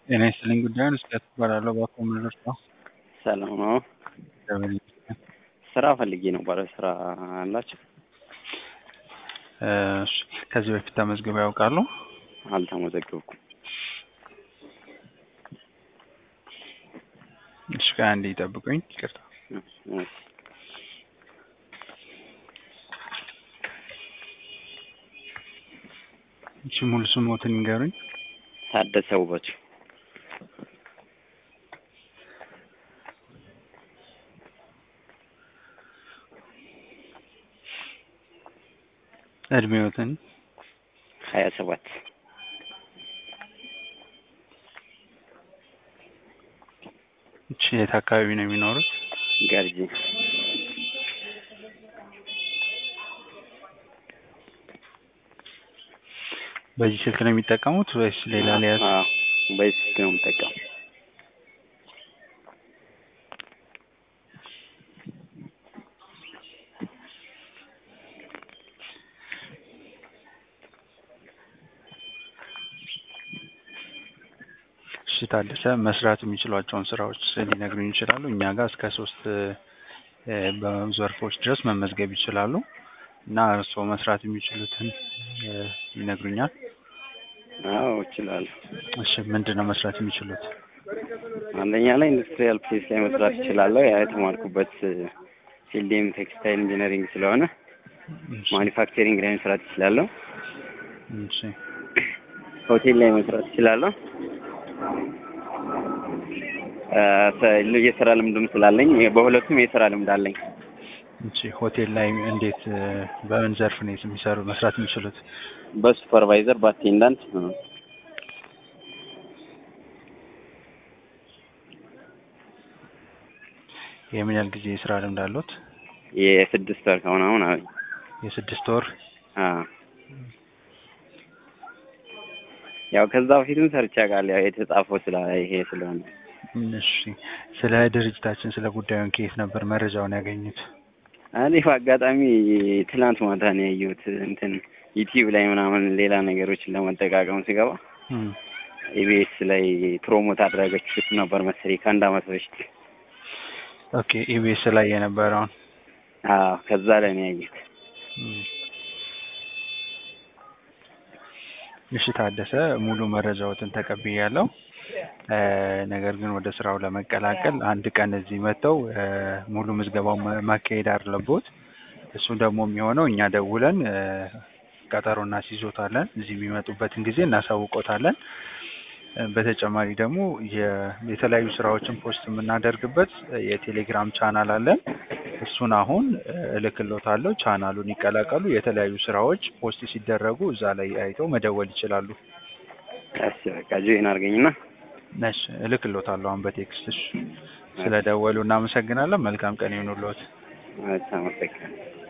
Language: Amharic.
ጤና ይስጥልኝ ጉዳዩን እስኪያስ እባላለሁ እባክዎ ምን ልርዳዎ? ሰላም ነው። እግዚአብሔር ይመስገን። ስራ ፈልጌ ነበረ። ስራ አላችሁ? እሺ ከዚህ በፊት ተመዝግበው ያውቃሉ? አልተመዘገብኩም። እሺ ቆይ አንዴ ይጠብቁኝ። ይቅርታ። እሺ። እሺ ሙሉ ስሞትን ይንገሩኝ። ታደሰ ውበቱ እድሜዎትን ሀያ ሰባት እሺ የት አካባቢ ነው የሚኖሩት? ገርጂ በዚህ ስልክ ነው የሚጠቀሙት ወይስ ሌላ ሊያዝ? አዎ፣ በዚህ ስልክ ነው የምጠቀመው። እሺ ታደሰ መስራት የሚችሏቸውን ስራዎች ሊነግሩኝ ይችላሉ? እኛ ጋር እስከ ሶስት እ በዘርፎች ድረስ መመዝገብ ይችላሉ እና እርስዎ መስራት የሚችሉትን እ ይነግሩኛል? አዎ እችላለሁ። እሺ ምንድን ነው መስራት የሚችሉት? አንደኛ ላይ ኢንዱስትሪያል ፕሌስ ላይ መስራት እችላለሁ። ያ የተማርኩበት ፊልዴም ቴክስታይል ኢንጂነሪንግ ስለሆነ እሺ፣ ማኒፋክቸሪንግ ላይ መስራት እችላለሁ። እሺ፣ ሆቴል ላይ መስራት እችላለሁ። እ ሰ- የስራ ልምድም ስላለኝ በሁለቱም የስራ ልምድ አለኝ። እሺ ሆቴል ላይ እንዴት እ በምን ዘርፍ ነው የሚሰሩ መስራት የሚችሉት? በሱፐርቫይዘር በአቴንዳንት እ የምን ያህል ጊዜ የስራ ልምድ አሉት? የስድስት ወር ከሆነ አሁን አለኝ። የስድስት ወር አዎ ያው ከዛ በፊትም ሰርቼ አውቃለሁ። ያው የተጻፈው ስለ ይሄ ስለሆነ እሺ ስለ ድርጅታችን ስለ ጉዳዩን ከየት ነበር መረጃውን ያገኙት? እኔ በአጋጣሚ ትናንት ማታ ነው ያየሁት። እንትን ዩቲዩብ ላይ ምናምን ሌላ ነገሮችን ለመጠቃቀም ሲገባ እም፣ ኢቢኤስ ላይ ፕሮሞት አድረገችሁት ነበር መሰለኝ ከአንድ አመት በፊት። ኦኬ ኢቢኤስ ላይ የነበረውን አዎ ከዛ ላይ ነው ያየሁት። እም። እሺ ታደሰ ሙሉ መረጃዎትን ተቀብያለሁ። እ ነገር ግን ወደ ስራው ለመቀላቀል አንድ ቀን እዚህ መጥተው እ ሙሉ ምዝገባው ማ- ማካሄድ አለቦት። እሱ ደግሞ የሚሆነው እኛ ደውለን እ ቀጠሮ እናስይዞታለን። እዚህ የሚመጡበትን ጊዜ እናሳውቆታለን። እ በተጨማሪ ደግሞ የ- የተለያዩ ስራዎችን ፖስት የምናደርግበት የቴሌግራም ቻናል አለን። እሱን አሁን እ እልክሎታለሁ። ቻናሉን ይቀላቀሉ። የተለያዩ ስራዎች ፖስት ሲደረጉ እዛ ላይ አይተው መደወል ይችላሉ። እሺ በቃ ጆይን አድርገኝና ነሽ እልክሎታለሁ አሁን በቴክስት። እሺ ስለደወሉ እናመሰግናለን። መልካም ቀን ይሁንልዎት። አመሰግናለሁ።